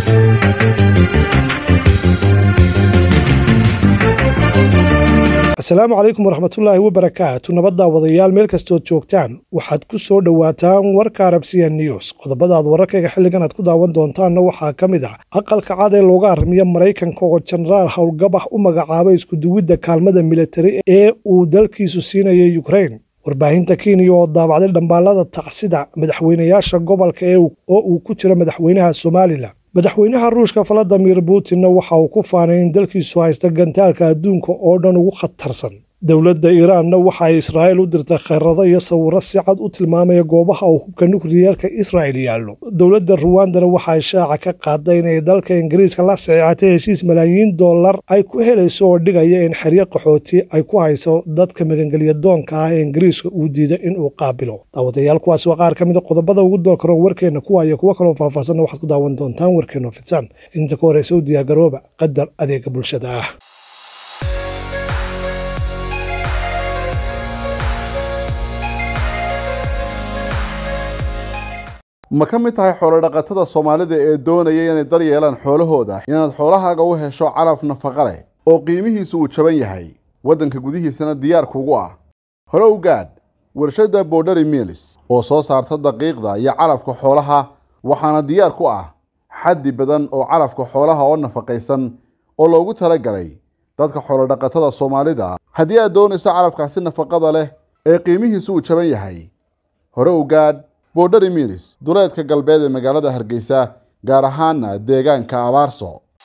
asalaamu calaykum waraxmatullaahi wabarakaatu nabaddaa wadayaal meel kastood joogtaan waxaad ku soo dhowaataan warka arabsiya news qodobadaad wararkayga xilligan aad ku daawan doontaanna waxaa ka mid ah aqalka cad ee looga arrimiya maraykanka oo jenaraal howlgabax u magacaabay iskuduwidda kaalmada militari ee uu dalkiisu siinayay yukrain warbaahinta kenya oo daabacday dhambaallada tacsida madaxweynayaasha gobolka ee oo uu ku jiro madaxweynaha somalilan madaxweynaha ruushka valadimir putinna waxa uu ku faanay in dalkiisu haysta gantaalka adduunka oo dhan ugu khatarsan dowladda iiraanna waxa ay israa'iil u dirtay khayrado iyo sawirro si cad u tilmaamaya goobaha uu hubka nukliyeerka israa'il yaallo dowladda ruwandana waxa ay shaaca ka qaaday inay dalka ingiriiska la saxiixatay heshiis malaayiin dollar ay ku helayso oo dhigaya in xeryo qaxooti ay ku hayso dadka magangelya doonka ah ee ingiriiska uu diiday inuu qaabilo daawadayaal kuwaas waa qaar ka mid a qodobada ugu door karoon warkeenna kuwa iyo kuwo kaloo faahfaahsanna waxaad ku daawan doontaan warkeenno fidsan inta ka horeysa u diyaargarooba qadar adeega bulshada ah ma ka mid tahay xoolodhaqatada soomaalida ee doonaya inay dar yeelaan xoolahooda inaad xoolahaaga u hesho calaf nafaqa leh oo qiimihiisu uu jaban yahay waddanka gudihiisana diyaarkuugu ah hore u gaadh warshadda borderi milis oo soo saarta daqiiqda iyo calafka xoolaha waxaana diyaar ku ah xaddi badan oo calafka xoolaha oo nafaqaysan oo loogu talagalay dadka xoolodhaqatada soomaalida haddii aad doonayso calafkaasi nafaqada leh ee qiimihiisu uu jaban yahay hore u gaadh borderi milis duleedka galbeed ee magaalada hargeysa gaar ahaana deegaanka abaarso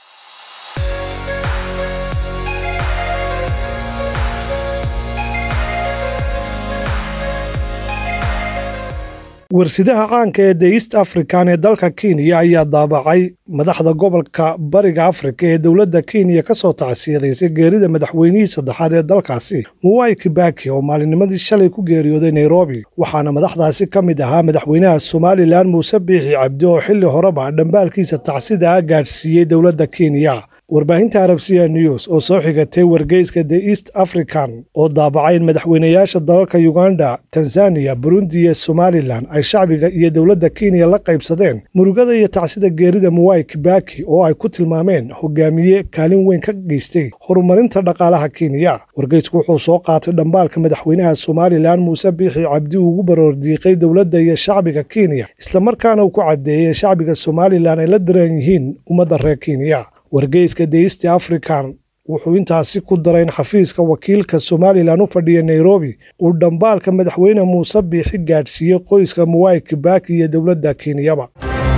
warsidaha caanka ee the east african ee dalka kenya ayaa daabacay madaxda gobolka bariga afrika ee dowladda kenya ka soo tacsiyadaysay geerida madaxweynihii saddexaad ee dalkaasi muwai kibaki oo maalinnimadii shalay ku geeriyooday nairobi waxaana madaxdaasi ka mid ahaa madaxweynaha somalilan muuse biixi cabdi oo xilli horeba dhambaalkiisa tacsida ah gaadhsiiyey dowladda kenya warbaahinta arabsiya news oo soo xigatay wargeyska the east african oo daabacay in madaxweynayaasha dalalka uganda tanzaniya burundi iyo somalilan ay shacbiga iyo dowladda kenya la qaybsadeen murugada iyo tacsida geerida muwai kibaki oo ay ku tilmaameen hogaamiye kaalin weyn ka geystay horumarinta dhaqaalaha kenya wargeysku wuxuu soo qaatay dhambaalka madaxweynaha somalilan muuse biixi cabdi ugu baroordiiqay dowladda iyo shacbiga kenya islamarkaana uu ku caddeeyey in shacbiga somalilan ay la daran yihiin ummadda reer kenya wargeyska the east african wuxuu intaasi ku daray in xafiiska wakiilka somalilan u fadhiya nairobi uu dhambaalka madaxweyne muuse biixi gaadhsiiyey qoyska muwai kibaki iyo dowladda kenyaba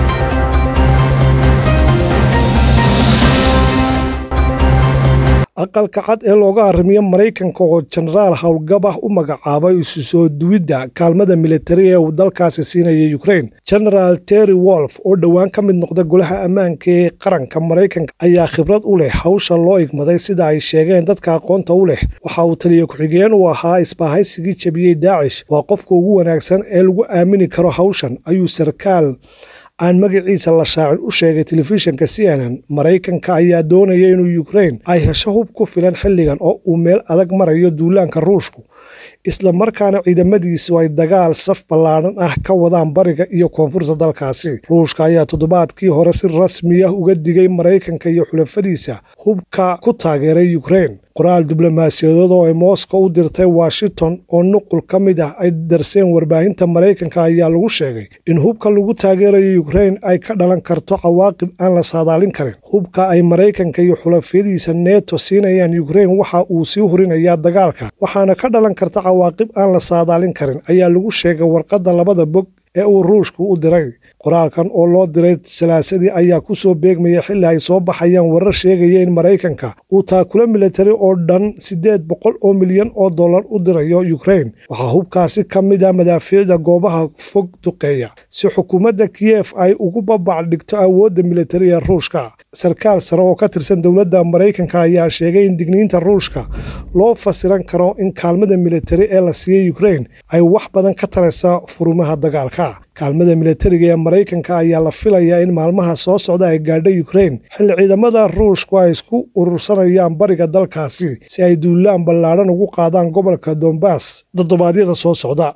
aqalka cad ee looga arrimiyo maraykanka oo jenaraal howlgabah u magacaabay isu soo duwidda kaalmada militari ee uu dalkaasi siinaya yukrain genaraal terry wolf oo dhowaan ka mid noqda golaha ammaanka ee qaranka maraykanka ayaa khibrad u leh hawsha loo igmaday sida ay sheegeen dadka aqoonta u leh waxa uu taliya ku-xigeen u ahaa isbaahaysigii jabiyey daacish waa qofka ugu wanaagsan ee lagu aamini karo hawshan ayuu sarkaal aan magaciisa la shaacin u sheegay telefishinka c n n maraykanka ayaa doonaya inuu yukrain ay hesho hub ku filan xilligan oo uu meel adag marayo duulaanka ruushku isla markaana ciidamadiisu ay dagaal saf ballaadhan ah ka wadaan bariga iyo koonfurta dalkaasi ruushka ayaa toddobaadkii hore si rasmi ah uga digay maraykanka iyo xulafadiisa hubka ku taageeray yukrain qoraal diblomaasiyadood oo ay moscow u dirtay washington oo nuqul ka mid ah ay darseen warbaahinta maraykanka ayaa lagu sheegay in hubka lagu taageerayo yukrain ay ka dhalan karto cawaaqib aan la saadaalin karin hubka ay maraykanka iyo xulafyadiisa neeto siinayaan yukrain waxa uu sii hurinayaa dagaalka waxaana ka dhalan karta cawaaqib aan la saadaalin karin ayaa lagu sheegay warqadda labada bog ee uu ruushku u diray qoraalkan oo loo diray salaasadii ayaa ku soo beegmaya xilli ay soo baxayaan warar sheegaya in maraykanka uu taakula militari oo dhan siddeed boqol oo milyan oo dollar u dirayo yukrain waxaa hubkaasi ka mid ah madaafiicda goobaha fog duqeeya si xukuumadda kiyef ay ugu babac dhigto awoodda militari ee ruushka sarkaal sare oo ka tirsan dowladda maraykanka ayaa sheegay in digniinta ruushka loo fasiran karo in kaalmada militari ee la siiyey yukrain ay wax badan ka taraysa furumaha dagaalka kaalmada militariga ee maraykanka ayaa la filayaa in maalmaha soo socda ay gaadho yukrain xilli ciidamada ruushku ay isku urursanayaan bariga dalkaasi si ay duulaan ballaadhan ugu qaadaan gobolka dombas toddobaadyada soo socda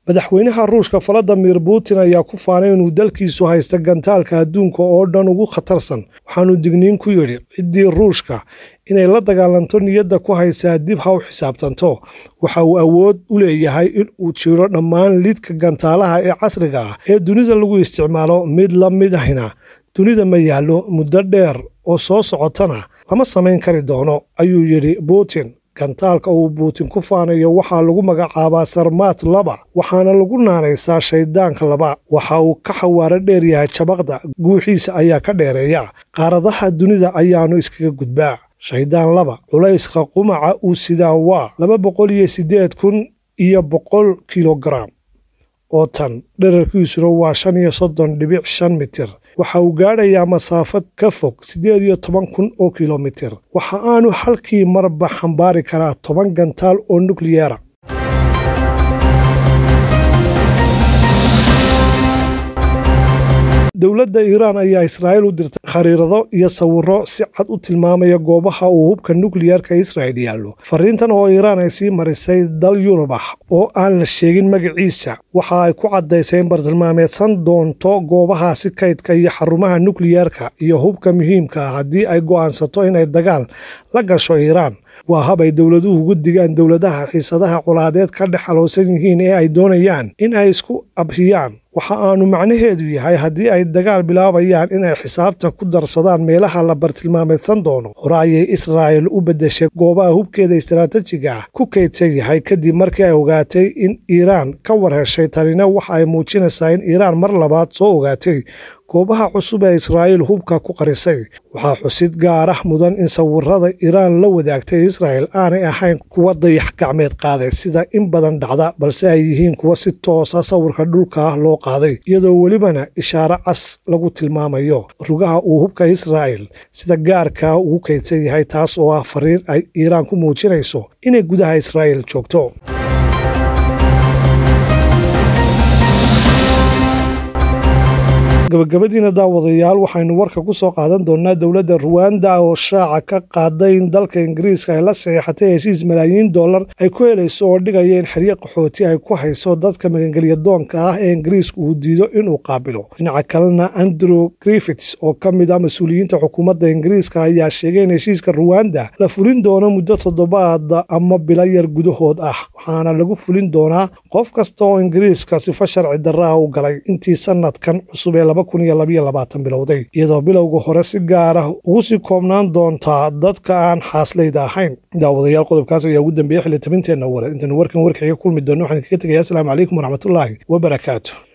madaxweynaha ruushka valadimir putin ayaa ku faanay inuu dalkiisu haysta gantaalka adduunka oo dhan ugu khatarsan waxaanu digniin ku yidhi ciddii ruushka inay la dagaalanto niyadda ku haysaa dib ha u xisaabtanto waxa uu awood u leeyahay in uu jiro dhammaan lidka gantaalaha ee casriga ah ee dunida lagu isticmaalo mid la mid ahina dunida ma yaallo muddo dheer oo soo socotana lama samayn kari doono ayuu yidhi putin gantaalka uu buutin ku faanayo waxaa lagu magacaabaa sarmaat laba waxaana lagu naanaysaa shayddaanka laba waxa uu ka xawaaro dheer yahay jabaqda guuxiisa ayaa ka dheereeya qaaradaha dunida ayaannu iskaga gudbaa shayddaan laba culayska qumaca uu sidaa waa laba boqol iyo siddeed kun iyo boqol kilogaram oo tan dherarkiisuna waa shan iyo soddon dhibic shan mitir waxa uu gaadhayaa masaafad ka fog siddeed iyo toban kun oo kilomitir waxa aanu halkii marba xambaari karaa toban gantaal oo nukliyera dowladda iiraan ayaa israa'iil u dirtay khariirado iyo sawirro si cad u tilmaamaya goobaha uu hubka nukliyerka israa'il yaallo fariintan oo iiraan ay sii marisay dal yurub ah oo aan la sheegin magaciisa waxa ay ku caddaysay in bartilmaameedsan doonto goobahaasi kaydka iyo xarumaha nukliyerka iyo hubka muhiimka ah haddii ay go'aansato inay dagaal la gasho iiraan waa hab ay dowladuhu ugu digaan dowladaha xiisadaha colaadeed ka dhex alowsan yihiin ee ay doonayaan in ay isku abhiyaan waxa aanu macnaheedu yahay haddii ay dagaal bilaabayaan inay xisaabta ku darsadaan meelaha la bartilmaameedsan doono hore ayay israa'il u beddeshay goobaha hubkeeda istaraatijiga ah ku kaydsan yahay kadib markii ay ogaatay in iiraan ka war heshay tanina waxa ay muujinaysaa in iiraan mar labaad soo ogaatay goobaha cusub ee israa'iil hubka ku qarisay waxaa xusid gaar ah mudan in sawirada iiraan la wadaagtay israa'il aanay ahayn kuwa dayax gacmeed qaaday sida in badan dhacda balse ay yihiin kuwa si toosa sawirka dhulka ah loo qaaday iyadoo welibana ishaaro cas lagu tilmaamayo rugaha uu hubka israa'il sida gaarkaa ugu kaydsan yahay taas oo ah fariin ay iiraan ku muujinayso inay gudaha israa'iil joogto gabagabadiina daawadayaal waxaynu warka ku soo qaadan doonnaa dowladda ruwanda oo shaaca ka qaaday in dalka ingiriiska ay la saxiixatay heshiis malaayiin dollar ay ku helayso oo dhigaya in xeryo qaxooti ay ku hayso dadka magangelya doonka ah ee ingiriisku uu diido inuu qaabilo dhinaca kalena andrew griffits oo ka mid ah mas-uuliyiinta xukuumadda ingiriiska ayaa sheegay in heshiiska ruwanda la fulin doono muddo toddobaada ama bilo yar gudahood ah waxaana lagu fulin doonaa qof kasta oo ingiriiska sifo sharci darra ah u galay intii sanadkan cusub ee bilowday iyadoo bilowga hore si gaar ah ugu sii koobnaan doontaa dadka aan xaaslayda ahayn daawadayaal qodobkaas ayaa ugu dambeeyey xilitabinteenna ware intaynu warkan warkaiga kulmi doonno waxaan kaga tegayaa asalaamu calaykum waraxmatullaahi wabarakaatu